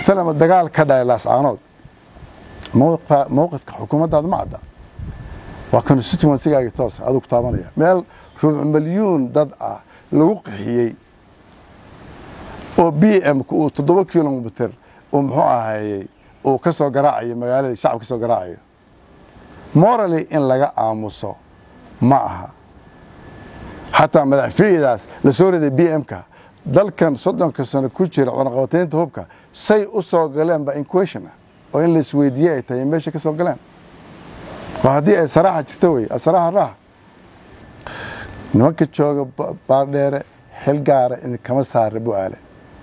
matalama dagaal ka dhacay laascaanood mowqifka xukuumaddaada ma cadda waa constituencygaagi toosa aduu ku taabanaya meel rubuc milyuun dad ah lagu qaxiyey oo b m-ka uu toddoba kilomitr uu muxuu ahayey uu ka soo garaacayo magaaladii shacab ka soo garaacayo morally in laga aamuso ma aha xataa madaxfiidaas la soo riday b m-ka dalkan soddonka sano ku jira cunaqabataynta hubka say u soo galeen ba inquestion ah oo in la isweydiiyey ay tahay meesha ka soo galeen oo haddii ay saraaxa jirta wey asaraaxa raaxa nimanka jooga baardheere xil gaara in kama saara bu-aale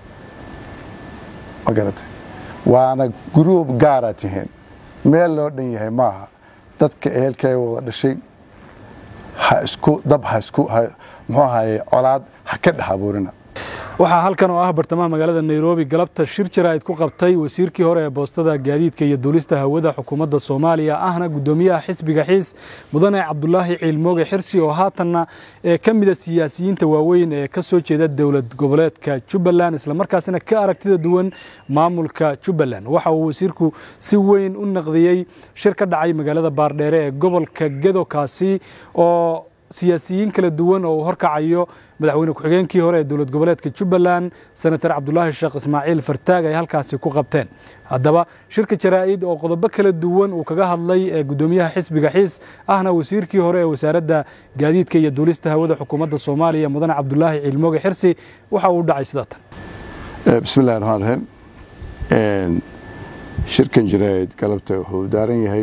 ma garatay waana gruub gaara tihiin meel loo dhan yahay maaha dadka ehelkay wada dhashay ha isku dab ha isku muxuu ahaye colaad ha ka dhex abuurina waxaa halkan oo ah bartamaha magaalada nairobi galabta shir jaraa'id ku qabtay wasiirkii hore ee boostada gaadiidka iyo duulista hawada xukuumadda soomaaliya ahna guddoomiyaha xisbiga xiis mudane cabdulaahi ciilmooge xirsi oo haatanna ee ka mida siyaasiyiinta waaweyn ee ka soo jeeda dowlad goboleedka jubbaland islamarkaasina ka aragtida duwan maamulka jubbaland waxa uu wasiirku si weyn u naqdiyey shir ka dhacay magaalada baardheere ee gobolka gedo kaasi oo siyaasiyiin kala duwan oo uu horkacayo madaxweyne ku-xigeenkii hore ee dowlad goboleedka jubbaland senator cabdulaahi sheekh ismaaciil fartaag ay halkaasi ku qabteen haddaba shirka jaraa'id oo qodobo kala duwan uu kaga hadlay ee guddoomiyaha xisbiga xiis ahna wasiirkii hore ee wasaaradda gaadiidka iyo duulista hawada xukuumadda soomaaliya mudane cabdulaahi ciilmooge xirsi waxa uu dhacay sida tan bismi illahi raxmaan raxiim shirkan jaraa'id galabta wuxuu daaran yahay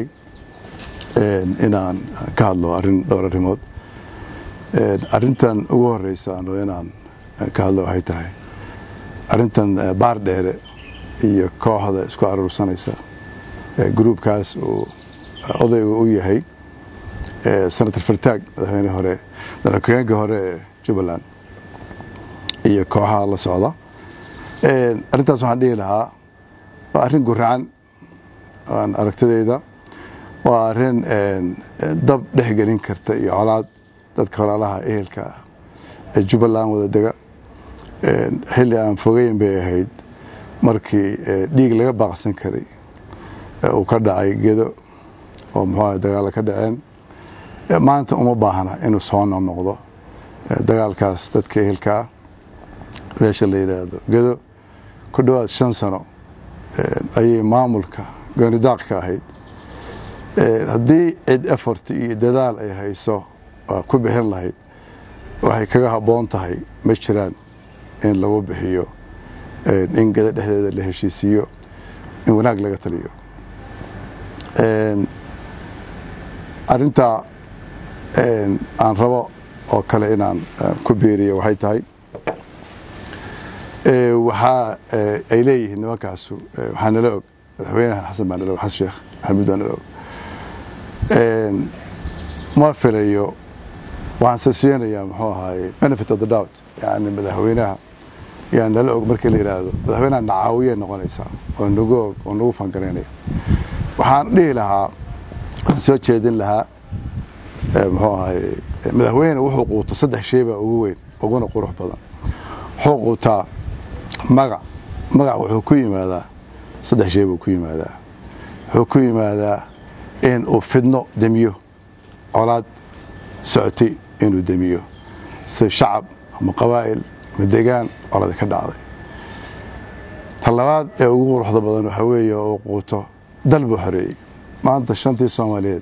inaan ka hadlo arrin dhowr arrimood arrintan ugu horeysa ano inaan ka hadlo waxay tahay arrintan baar dheere iyo kooxda isku aruursanaysa gruubkaas uu odayga u yahay senator fartaag madaxweyne hore madaxweyeenka hore ee jubbaland iyo kooxaha la socda arrintaas waxaan dhihi lahaa waa arrin guracan aan aragtidayda waa arrin dab dhexgelin karta iyo colaad dadka walaalaha ehelka ah ee jubbaland wada dega xilli aan fogeyn bay ahayd markii dhiig laga baaqsan karay uu ka dhacay gedo oo muxuuaha dagaalla ka dhaceen maanta uma baahna inuu soo noqnoqdo dagaalkaas dadka ehelka ah meesha la yidhaahdo gedo ku dhowaad shan sano ayay maamulka goonidaaq ka ahayd haddii cid effort iyo dadaal ay hayso ku bixin lahayd waxay kaga habboon tahay ma jiraan in lagu bixiyo in gada dhexdeeda la heshiisiiyo in wanaag laga taliyo arrintaa aan rabo oo kale inaan ku biiriyo waxay tahay waxaa ay leeyihiin nimankaasu waxaa nala og madaxweynaha xasan baa nala og xasan sheekh maxamuud baa nala og ma filayo waxaan sasiinayaa muxuu ahaaye benefit of the doubt yani madaxweynaha yaa nala og markii la yidhaahdo madaxweynaha nacaawiyay noqonaysaa oo nagu og oo nagu fangaraynaya waxaan dhihi lahaa waxaan soo jeedin lahaa muxuu ahaaye madaxweyne wuxuu quuto saddex shay baa ugu weyn uguna qurux badan wuxuu quutaa magac magac wuxuu ku yimaadaa saddex shay buu ku yimaadaa wuxuu ku yimaadaa in uu fidno demiyo colaad socotay inuu demiyo sida shacab ama qabaa'il ama degaan colada ka dhacday ta labaad ee ugu quruxda badan waxaa weeye uu quuto dal buu xoreeyey maanta shantii soomaaliyeed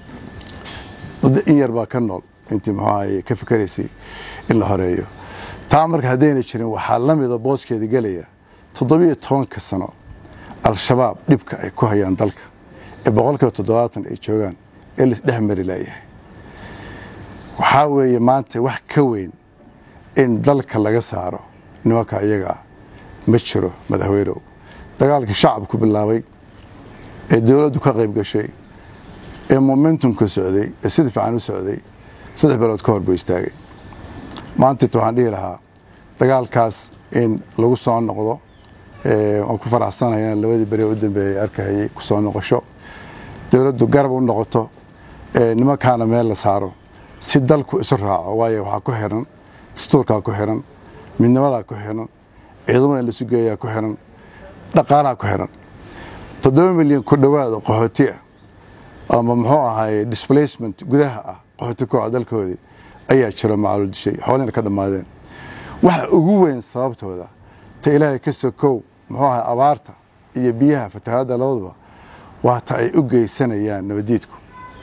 in yar baa ka nool intii muxuu ahaye ka fikeraysay in la horeeyo taa marka haddayna jirin waxaa la mida booskeeda gelaya toddobiyo tobanka sano al-shabaab dhibka ay ku hayaan dalka ee boqolkiiba toddobaatan ay joogaan ee laisdhex mari laayahay waxaa weeye maanta wax ka weyn in dalka laga saaro nimanka iyaga ah ma jiro madaxweynow dagaalkii shacabku bilaabay ee dowladdu ka qayb gashay ee momentumka socday ee sida fiican u socday saddex bilood ka hor buu istaagay maantayta waxaan dhihi lahaa dagaalkaas in lagu soo noqdo waan ku faraxsanaya in labadii beri u dambeeyey arkahayay ku soo noqosho dowladdu garab u noqoto nimankaana meel la saaro si dalku isu raaco waayo waxaa ku xiran dastuurkaa ku xiran midnimadaa ku xiran ciidamada in lasu geeyaa ku xiran dhaqaalaha ku xiran toddoba milyan ku dhowaad oo qaxooti ah ama muxuu ahaye displacement gudaha ah qaxooti ku ah dalkoodii ayaa jiro macalul dishay xoolina ka dhammaadeen waxa ugu weyn sababtooda ta ilaahay ka sokow muxuu ahay abaarta iyo biyaha fatahaadda labaduba waa ta ay u geysanayaan nabadiidku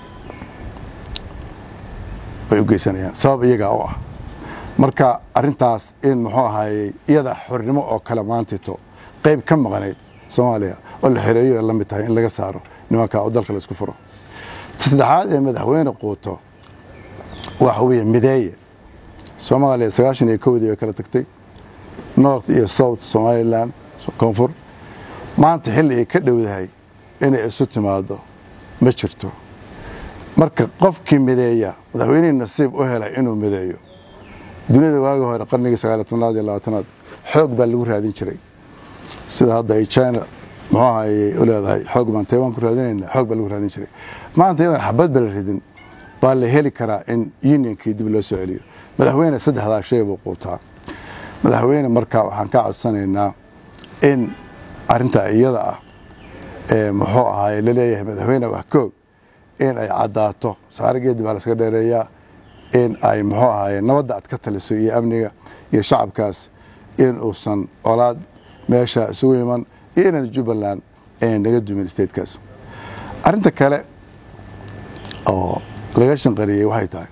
ay u geysanayaan sabab iyagaa u ah marka arintaas in muxuu ahayey iyada xornimo oo kale maantito qayb ka maqnayd soomaaliya oo la xereeyo ay la mid tahay in laga saaro nimanka oo dalka la isku furo saddexaad ee madaxweyne quuto waxa weeye mideeye soomaaliya sagaashan iyo kowdii way kala tagtay north iyo south somalilan koonfur maanta xilli ay ka dhowdahay inay isu timaado ma jirto marka qofkii mideeya madaxweynihii nasiib u helay inuu mideeyo duniyada waagi hore qarnigii sagaaliy tobnaad iyo labaatanaad xoog baa lagu raadin jiray sida hadda ay china muxuu ahayey u leedahay xoog baan taiwan ku raadinayna xoog baa lagu raadin jiray maanta iyadan xabad ba la ridin baa la heli karaa in unionkii dib loo soo celiyo madaxweyne saddexdaa shay buu quutaa madaxweyne marka waxaan ka codsanaynaa in arintaa iyada ah ee muxuu ahaay laleeyahay madaxweyne wax koog in ay caddaato saarigeedii baa laskaga dheereeyaa in ay muxuu ahaay nabadda aad ka taliso iyo amniga iyo shacabkaas in uusan colaad meesha isugu iman iyo inaan jubbaland aynan naga dumin statekaas arinta kale oo laga shanqariyey waxay tahay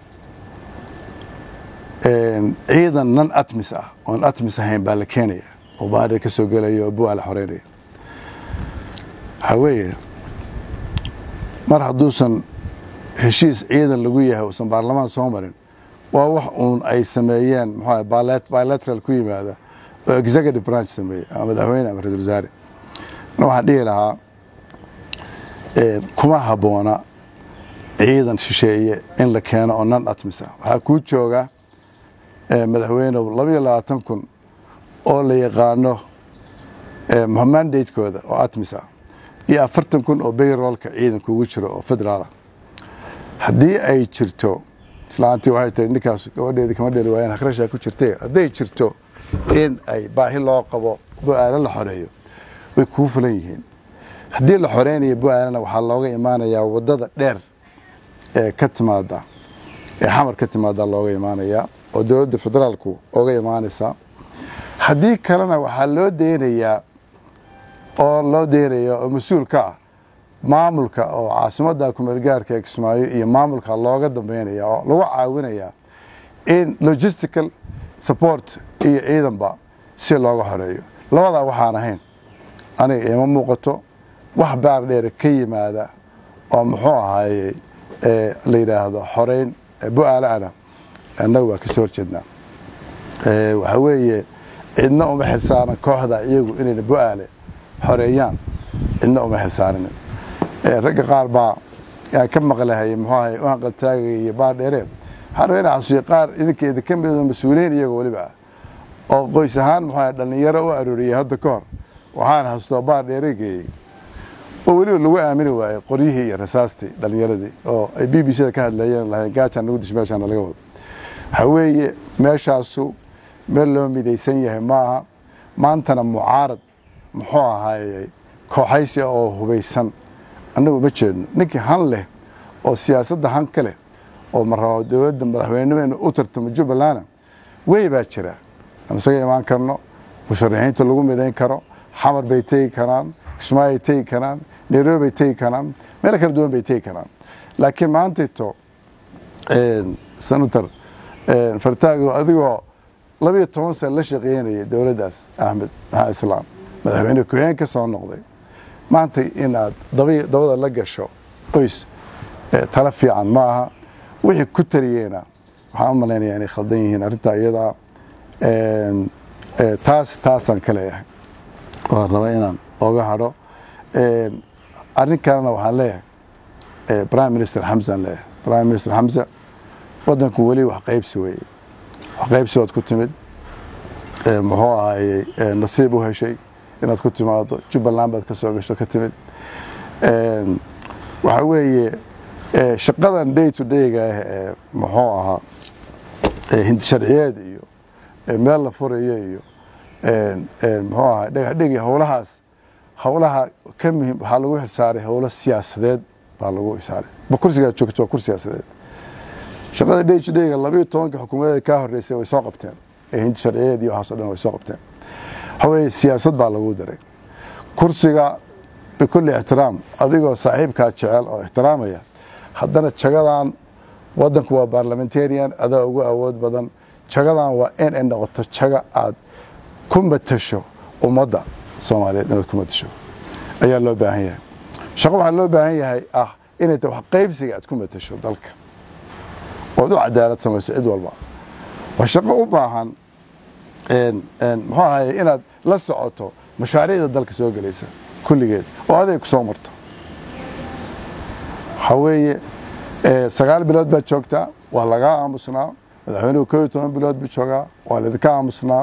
ciidan nan atmis ah oon atmis ahayn baa la keenaya oo baadha ka soo gelaya oo buaa la xoreynaya waxaa weeye mar hadduusan heshiis ciidan lagu yahay uusan baarlamaan soo marin waa wax uun ay sameeyeen muxuu bilateral ku yimaada oo executive branch sameeyey ama madaxweyne ama ra-isul wasaare waxaan dhihi lahaa kuma habboona ciidan shisheeye in la keeno oo nan atmis ah waxaa kuu jooga madaxweyne labaiyo labaatan kun oo la yaqaano mandatekooda oo atmis ah iyo afartan kun oo bayroolka ciidanka ugu jiro oo federaal ah haddii ay jirto islaantii waxay tahay ninkaas gabadheedii kama dheli waayeen hakrashaa ku jirtay hadday jirto in ay baahi loo qabo bu-aalo la xoreeyo way kuu fulan yihiin haddii la xoreynayo bu-aalana waxaa looga imaanayaa wadada dheer ee ka timaada ee xamar ka timaada looga imaanayaa oo dowladda federaalku oga imaanaysaa haddii kalena waxaa loo deynayaa oo loo deynaya oo mas-uul ka ah maamulka oo caasimadda kumeelgaarka ee kismaayo iyo maamulka looga dambeynaya oo lagu caawinayaa in logistical support iyo ciidanba si looga xoreeyo labadaa waxaan ahayn aniga ima muuqato wax baar dheer ka yimaada oo muxuu ahaaye la yidhaahdo xoreyn bu-aalaana annaga waa kasoo horjeednaa waxaa weeye cidna uma xilsaaran kooxda iyagu inayna bu-aale xoreeyaan cidna uma xilsaarinin ragga qaar baa aan ka maqlahay muxuu ahay u hanqaltaagaya iyo baar dheeree waxaan rabaa inaan xasuuyo qaar idinka idinka midoo mas-uuliyiin iyagoo weliba ah oo qoys ahaan muxuu ahay dhallinyaro u arooriyey hadda ka hor waxaan xasuustaa baar dheere geeyey oo weliba lagu aamini waayey qoryihii iyo rasaastii dhallinyaradii oo ay b b c da ka hadlayeen lahayn gaajaan nagu dish meeshaan laga wado waxaa weeye meeshaasu meel loo midaysan yahay maaha maantana mucaarad muxuu ahaayey kooxaysi oo hubaysan annagu ma jeedno ninkii han leh oo siyaasadda han ka leh oo marabo dowladda madaxweynenimo inu u tartamo jubbalana wey baa jira aan isaga imaan karno musharaxiinta lagu midayn karo xamar bay tegi karaan kismaayay tegi karaan nairobi bay tegi karaan meel kala duwan bay tegi karaan laakiin maantayto senator fartaago adigoo labiyo toban sana la shaqeynaya dowladdaas axmed maxaa islaam madaxweyne ku-xigeen ka soo noqday maanta inaad dabada la gasho qoys tala fiican ma aha wixii ku taliyeena waxaan u malaynaya inay khaldan yihiin arrintaa iyadaa taas taasaan ka leeyahay waan raba inaan oga hadho arrin kalena waxaan leeyahay prime minister xamsaan leeyahay prime minister xamsa waddanku weli wax qaybsi weeye wax qaybsi ood ku timid muxuu ahayey nasiib u heshay inaad ku timaado jubbaland baad ka soo gasho ka timid waxaa weeye shaqadan day to dayga ah ee muxuu ahaa hindi sharciyeed iyo meel la furayo iyo muxuu ahaa dhagaxdhigi howlahaas howlaha ka muhiim waxaa lagu xilsaaray howlo siyaasadeed baa lagu xilsaaray ma kursigaa joogto waa kur siyaasadeed shaqada dhejidheyga labayo tobanka xukuumadeeda kaa horeysay way soo qabteen ee hinti sharciyeed iyo waxaas o dhan way soo qabteen waxa weeye siyaasad baa lagu daray kursiga bikulli ixtiraam adigoo saaxiibkaa jecel oo ixtiraamaya haddana jagadan wadanku waa barlamentarian adaa ugu awood badan jagadan waa in ay noqoto jaga aad ku matasho ummadda soomaaliyeed inaad ku matasho ayaa loo baahan yahay shaqo waxaa loo baahan yahay ah inay ta wax qaybsiga aad ku matasho dalka ood u cadaalad samayso cid walba waa shaqo u baahan muxuu ahaye inaad la socoto mashaariicda dalka soo gelaysa kulligeed oo aday ku soo marto waxaa weeye sagaal bilood baad joogtaa waa lagaa aamusnaa madaxweynuhu koo iyo toban bilood buu joogaa waa laidinka aamusnaa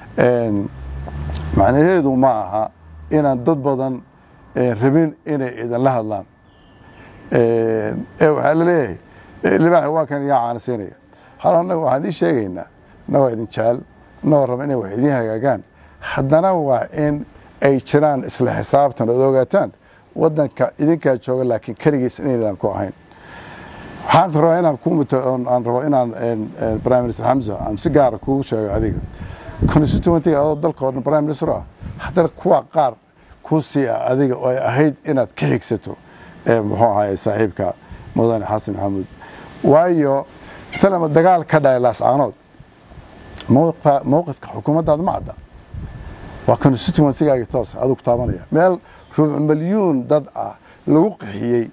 macnaheedu ma aha inaan dad badan rabin inay idinla hadlaan waxaa laleeyahay libaaxi waa kan yaa caanasiinaya hal annaga waxaan idiin sheegaynaa annagoo idin jecel annagoo raba inay wax idiin hagaagaan haddana waa in ay jiraan isla xisaabtan ood ogaataan wadanka idinkaa jooga laakiin keligiis inaydaan ku ahayn waxaan rabaa inaan ku muto aan rabo inaan prime minister xamza aan si gaara kugu sheego adiga constituentyga adoo dalka oo dhan prime minister ah haddana kuwa qaar ku sii ah adiga oo ay ahayd inaad ka xigsato muxuu ahaye saaxiibka mudane xasan maxamuud waayo matalama dagaal ka dhacay laascaanood mowqifka xukuumaddaada ma cadda waa constituencygaagi toos aduu ku taabanaya meel rubuc milyuun dad ah lagu qaxiyey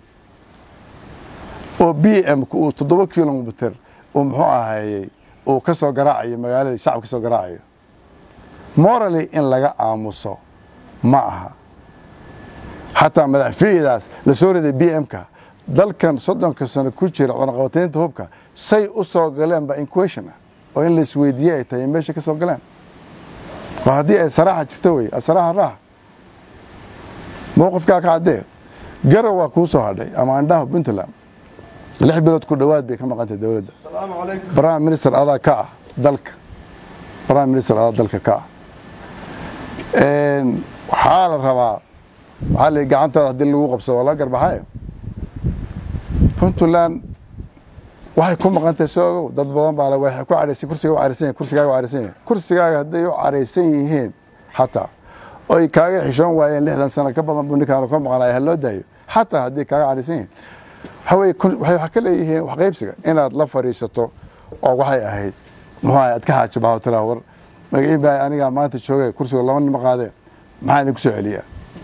oo b m ku uu toddoba kilomitr uu muxuu ahayey uu ka soo garaacayo magaaladii shacab ka soo garaacayo morally in laga aamuso ma aha xataa madaxfiidaas la soo riday b m-ka dalkan soddonka sano ku jira cunaqabataynta hubka say u soo galeen ba inquation ah oo in laisweydiiye ay tahay meesha ka soo galeen oo haddii ay saraaxa jirta wey asaraaxa raax mowqifkaa ka caddee garow waa kuu soo hadhay ama andhaha puntland lix bilood ku dhowaad bay ka maqantahay dowladda prime minister adaa ka ah dalka prime minister adaa dalka ka ah waxaa la rabaa waxaa la gacantaada haddii lagu qabsado waa laga garbaxayo puntland waxay ku maqan tahay soo ogow dad badan baa waxay ku caraysan kursiga u caraysan yahin kursigaaga u caraysan yahin kursigaaga hadday u caraysan yihiin xataa oy kaaga xishoon waayeen lixdan sano ka badan buu ninkaan ka maqanaya ha loo daayo xataa haddii kaaga caraysan yihiin waxaweye waxay ka leeyihiin wax qaybsiga inaad la fadhiisato oo waxay ahayd muxuu ahay aad ka xaajo baho tiraa war magaciin baa anigaa maanta joogay kursiga laba nima qaadee maxaa idinku soo celiyaa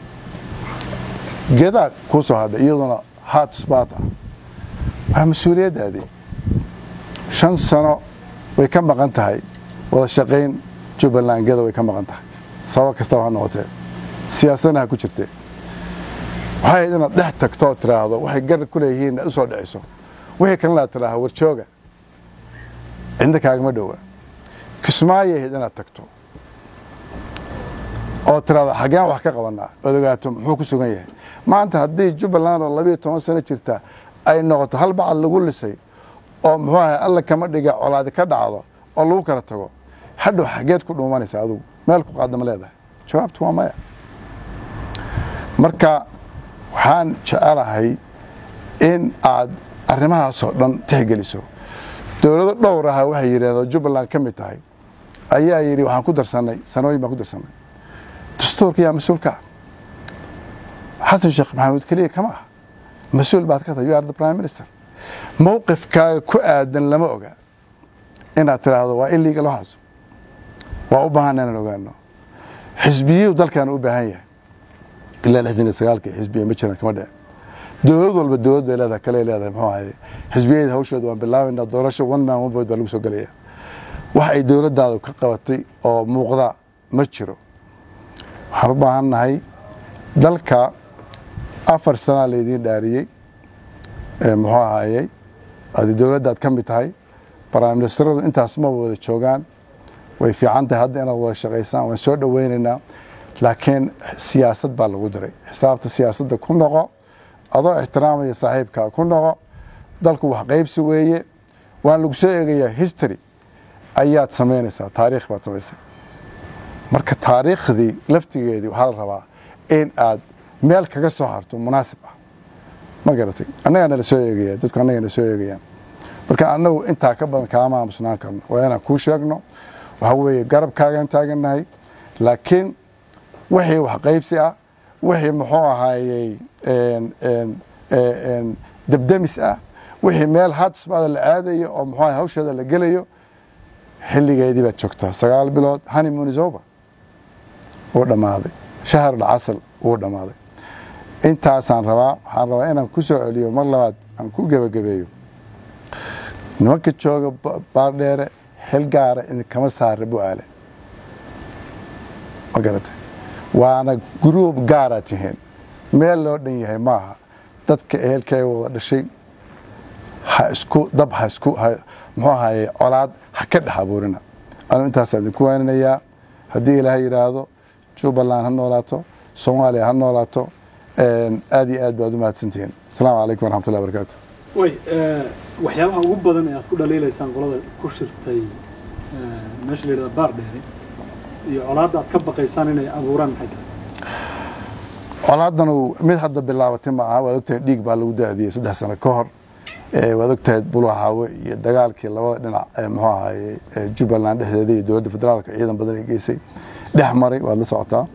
gedaa kuu soo hadhay iyaduna hot spot ah waa mas-uuliyaddaadii shan sano way ka maqan tahay wada shaqayn jubbaland geda way ka maqan tahay sabab kastaba ha noqotee siyaasadna ha ku jirtee waxay ahayd inaad dhex tagto oo tiraahdo waxay gar ku leeyihiin inaad u soo dhiciso wixii kalena aad tiraahdo warjooga cidna kaagama dhowa kismaayo ahayd inaad tagto oo tiraahdo xaggeen wax ka qabanaa ood ogaato muxuu ku sugan yahay maanta haddii jubbaland oo labiyo toban sano jirta ay noqoto hal bacad lagu lisay oo muxuu ahay alla kama dhiga colaadi ka dhacdo oo lagu kala tago hadhow xageed ku dhuumanaysa adugu meel ku qaadama leedahay jawaabtu waa maya marka waxaan jecelahay in aad arrimahaasoo dhan tixgeliso dowlado dhowr aha waxay yidhahdoo jubbaland ka mid tahay ayaa yidhi waxaan ku darsanay sanooyin baan ku darsanay dastuurka yaa mas-uulka ah xasan sheekh maxamuud keliya kama ah mas-uul baad ka tahay you are the prime minister mowqifkaaga ku aadan lama oga inaad tiraahdo waa illegal waxaas waa u baahan inaan ogaano xisbiyadu dalkan u baahan yahay ilaa lixdan iyo sagaalka xisbiya ma jiraan kama dhicin dowlad walba dowlad bay leedahay kale leedahay muxuu ahaye xisbiyada hawshooda waan bilaabaynaa doorasho one man one vote baa lagu soo gelaya wax ay dowladdaadu ka qabatay oo muuqda ma jiro waxaan u baahan nahay dalka afar sanaa laydiin dhaariyey muxuu ahaayey adi dowladdaad ka mid tahay prime ministeradu intaas ma wada joogaan way fiican tahay hadda inaad wada shaqaysaan waan soo dhoweynaynaa laakiin siyaasad baa lagu diray xisaabta siyaasadda ku noqo adoo ixtiraamaya saaxiibkaa ku noqo dalku wax qaybsi weeye waan lagu soo eegayaa history ayaad samaynaysaa taariikh baad samaysay marka taariikhdii laftigeedii waxaa la rabaa in aad meel kaga soo harto munaasib ah ma garatay annagaa nala soo eegaya dadku annaga nala soo eegayaan marka annagu intaa ka badan kaama aamusnaan karno waa inaan kuu sheegno waxaa weeye garabkaagaan taagannahay laakiin wixii wax qaybsi ah wixii muxuu ahaayey debdemis ah wixii meel hadsmaada la aadayo oo muxuu ahay hawsheeda la gelayo xilligeedii baad joogtaa sagaal bilood honeymoon is over wuu dhammaaday shahrul casal wuu dhammaaday intaasaan rabaa waxaan rabaa inaan ku soo celiyo mar labaad aan ku gebagabeeyo nimanka jooga baardheere xil gaara idinkama saara bu-aale ma garatay waana gruub gaara tihiin meel loo dhan yahay maaha dadka ehelkay wada dhashay ha isku dab ha isku muxuu ahaye colaad ha ka dhex abuurina anu intaasaan idinku waaninayaa haddii ilaahay yidhaahdo jubbaland ha noolaato soomaaliya ha noolaato aad iyo aad baad u mahadsantihiin asalaamu calaykum waraxmatullahi barakaatu way waxyaabaha ugu badan ee aad ku dhaliilaysaan qolada ku shirtay meesha la yidhahda baar dheere iyo colaadda aad ka baqaysaan inay abuuraan maxay tahay colaadanu mid hadda bilaabatay ma aha waad ogtahay dhiig baa lagu daadiyey saddex sano ka hor waad ogtahay bulaxaawe iyo dagaalkii labada dhinac muxuu ahaye jubbaland dhexdeeda iyo dowladda federaalka ciidan badan ay geysay dhex maray waad la socotaa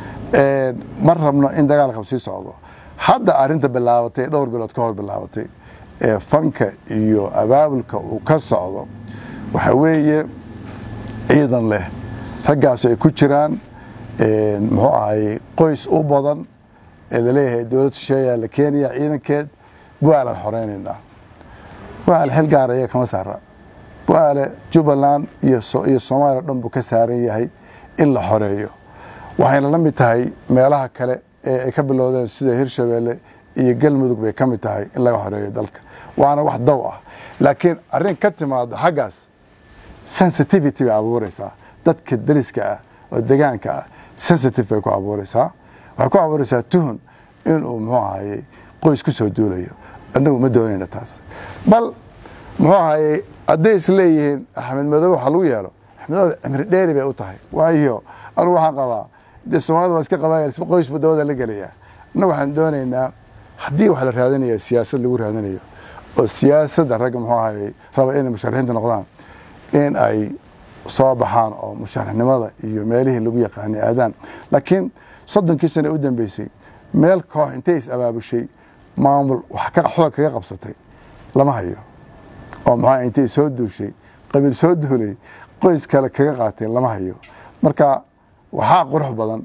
ma rabno in dagaalka sii socdo hadda arinta bilaabatay dhowr bilood ka hor bilaabatay ee fanka iyo abaabulka uu ka socdo waxa weeye ciidan leh raggaasu ay ku jiraan muxuu ahaye qoys u badan ee laleeyahay dowlad shisheeyaa la keenaya ciidankeed bu-aalan xoreynaynaa bu-aal xil gaara iyaga kama saara bu-aale jubbaland iyo soomaaliya o dhan buu ka saaran yahay in la xoreeyo waxayna la mid tahay meelaha kale ee ay ka bilowdeen sida hirshabeelle iyo galmudug bay ka mid tahay in laga xoreeyo dalka waana wax daw ah laakiin arrin ka timaado xaggaas sensitivity bay abuureysaa dadka dariska ah oo degaanka ah sensitive bay ku abuureysaa waxay ku abuureysaa tuhun inuu muxuu ahaye qoys ku soo duulayo annagu ma doonayna taas bal muxuu ahaye hadday is leeyihiin axmed madoobe waxa lagu yeelo axmed madoobe cimri dheeri bay u tahay waayo anugu waxaan qabaa dee soomaalida waa iska qabaayal qoys buu dabada la gelayaa annagu waxaan doonaynaa haddii wax la raadinaya siyaasad lagu raadinayo oo siyaasadda ragga muxuu ahaye raba inay musharaxiinta noqdaan in ay soo baxaan oo musharaxnimada iyo meelihii lagu yaqaanay aadaan laakiin soddonkii sane u dambeysay meel koox intay is abaabushay maamul wax xoog kaga qabsatay lama hayo oo maxaa intay soo duushay qabiil soo duulay qoys kale kaga qaatay lama hayo marka waxaa qurux badan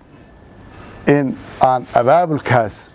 in aan abaabulkaas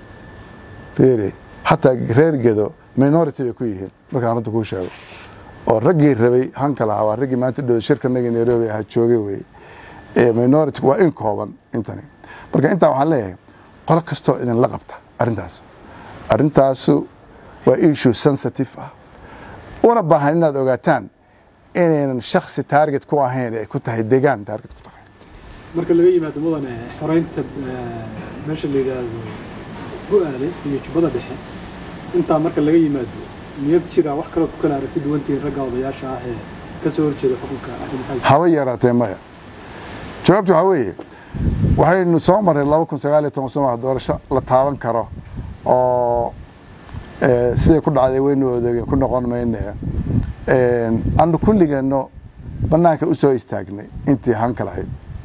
bere hataa reer gedo minority bay ku yihiin markaan runta kuu sheego oo raggii rabay hanka lahaa waa raggii maanta dhow shirkanagii nairobi ahaa joogay wey minority waa in kooban intani marka intaa waxaan leeyahay qolo kastoo idinla qabta arrintaas arrintaasu waa issue sensitive ah una baahan inaad ogaataan inaynan shaksi target ku ahayn ay ku tahay degaan target ku tahay marka laga yimaado mudane xoreynta meesha la yidhaahdo go-aale iyo jubbada dhexe intaa marka laga yimaado miyab jira wax kaloo ku kala aragti duwantihiin ragga odayaasha ah ee ka soo horjeeda xukunka haba yaraatee maya jawaabtu waxaa weeye waxaynu soo marray laba kun sagaal iyo toban sooma doorasho la taaban karo oo siday ku dhacday waynu odeegen ku noqon mayne anu kulligeenno banaanka u soo istaagnay intii hanka lahayd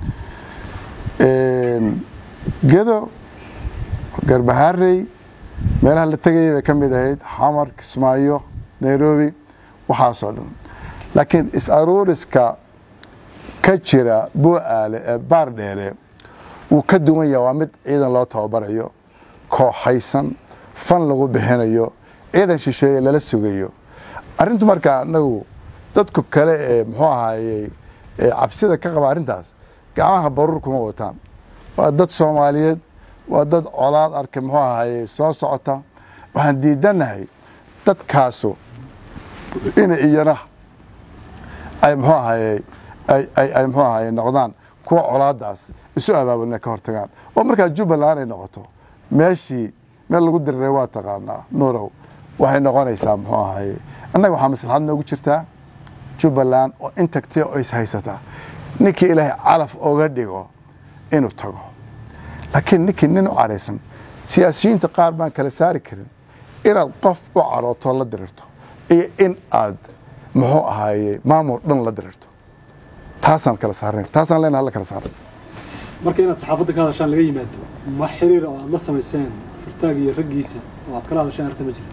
gedo garbaharey meelaha la tegayay bay ka mid ahayd xamar kismaayo nairobi waxaasoo dhan laakiin is-aruuriska ka jira bu-aale ee baar dheere wuu ka duwan yaha waa mid ciidan loo tababarayo kooxaysan fan lagu bixinayo ciidan shisheeye lala sugayo arrintu markaa anagu dadku kale ee muxuu ahaayey cabsida ka qaba arrintaas gacmaha baruur kuma wataan waa dad soomaaliyeed waa dad colaad arkay muxuu ahaayey soo socota waxaan diidanahay dadkaasu ina iyana ay muxuu ahaayey ay muxuu ahaye noqdaan kuwa colaadaas isu abaabulina ka hortagaan oo markaa jubbaland ay noqoto meeshii meel lagu diriray waa taqaanaa nuurow waxay noqonaysaa muxuu ahaye annaga waxaa maslaxad noogu jirtaa jubbaland oo intagtay oo is haysataa ninkii ilaahay calaf oga dhigo inuu tago laakiin ninkii nin u caraysan siyaasiyiinta qaar baan kala saari karin inaad qof u carooto la dirirto iyo in aad muxuu ahaaye maamul dhan la dirirto taasaan kala saarnay taasaan leenahay hala kala saaray marka inaad saxaafadda ka hadashaan laga yimaado ma xiriir oo aad la samayseen firtaag iyo raggiisa oo aad kala hadasheen arrinta ma jira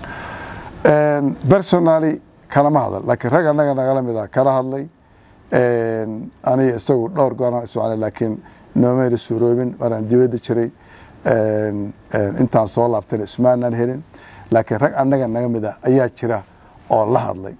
personally kalama hadal laakiin rag annaga nagala mid ah kala hadlay aniga isagu dhowr gooraan isocnay laakiin noomayna suuroobin maraan dibadda jiray intaan soo laabtayna ismaanaan helin laakiin rag annaga naga mid ah ayaa jira oo la hadlay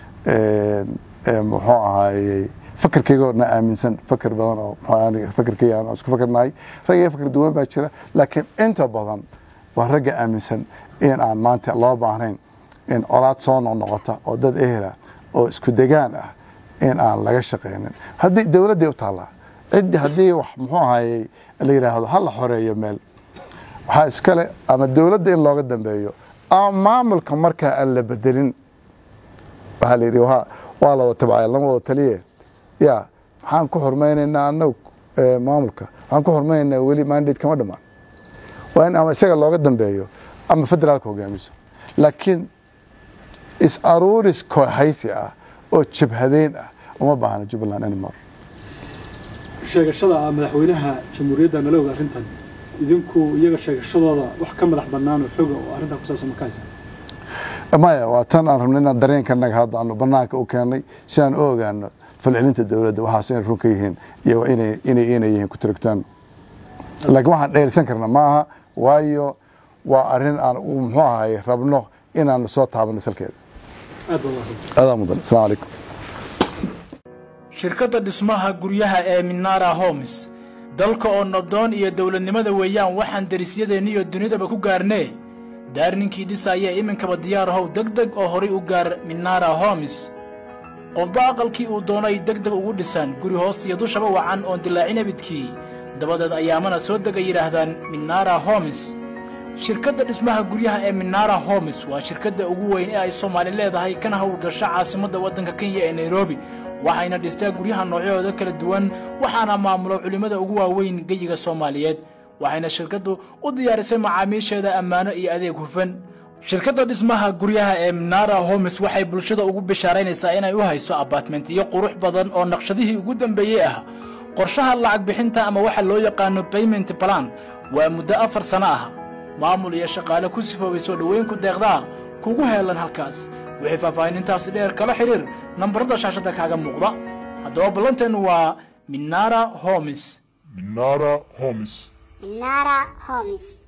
muxuu ahaayey fakarkayga na aaminsan fakar badan oo fakarkayga aan isku fakarnahay rag iyo fakar duwan baa jira laakiin inta badan waa ragga aaminsan in aan maanta loo baahnayn in colaad soo noqnoqota oo dad ehela oo isku degaan ah in aan laga shaqaynin haddii dowladday u taallaa ciddi haddii wax muxuu ahayey la yidhaahdo ha la xoreeyo meel waxaa iskale ama dowladda in looga dambeeyo ama maamulka markaa aan la bedelin waxaa la yidhi waa la wada tabcaya lama wada taliye ya maxaan ku hormaynaynaa annagu maamulka waxaan ku hormaynaynaa weli mandate kama dhammaan waa in ama isaga looga dambeeyo ama federaalka hogaamiso laakiin is aruuris kooxaysi ah oo jabhadeyn ah uma baahna jubbaland anymore sheegashada ah madaxweynaha jamhuuriyadda nala og arrintan idinku iyaga sheegashadooda wax ka madax bannaan oo xoga oo arrintan ku saabsan ma ka haysaan maya waa tan aan rabnay inaan dareenkanaga hadda aanu banaanka u keennay si aan u ogaano falcelinta dowladda waxaas inay run ka yihiin iyo inay inay inay yihiin ku tiragtaan laakiin waxaan dheelsan karna ma aha waayo waa arrin aan muxuu ahaye rabno inaan soo taabano salkeeda aad baa mahadsan adaa mudan asalaamu calaykum shirkadda dhismaha guryaha ee minara homes dalka oo nabdoon iyo dowladnimada weeyaan waxaan derisyadeenniyo dunidaba ku gaarnee daar ninkii dhisaya iminkaba diyaar ahow deg deg oo horay u gaar minara homes qofba aqalkii uu doonay deg deg ugu dhisaan guri hoostiyo dushaba wacan oon dilaacin abidkii dabadeed ayaamana soo dega yidhaahdaan minara homes shirkadda dhismaha guryaha ee minara homes waa shirkadda ugu weyn ee ay soomaali leedahay kana howlgasha caasimadda waddanka kenya ee nairobi waxayna dhistaa guryaha noocyahooda kala duwan waxaana maamulo culimmada ugu waaweyn geyiga soomaaliyeed waxayna shirkaddu u diyaarisay macaamiisheeda ammaano iyo adeeg hufan shirkadda dhismaha guryaha ee minara homes waxay bulshada ugu bishaaraynaysaa inay u hayso abaatmentiyo qurux badan oo naqshadihii ugu dambeeyey ah qorshaha lacag bixinta ama waxa loo yaqaano bayment balan waa muddo afar sanno ah maamul iyo shaqaale ku sifoobay soo dhoweynku deeqdaa kugu heelan halkaas wixii faahfaahinintaasi dheer kala xidhiir nambarada shaashadda kaaga muuqda haddaba ballanteennu waa minara homes Minara Homes. Minara Homes.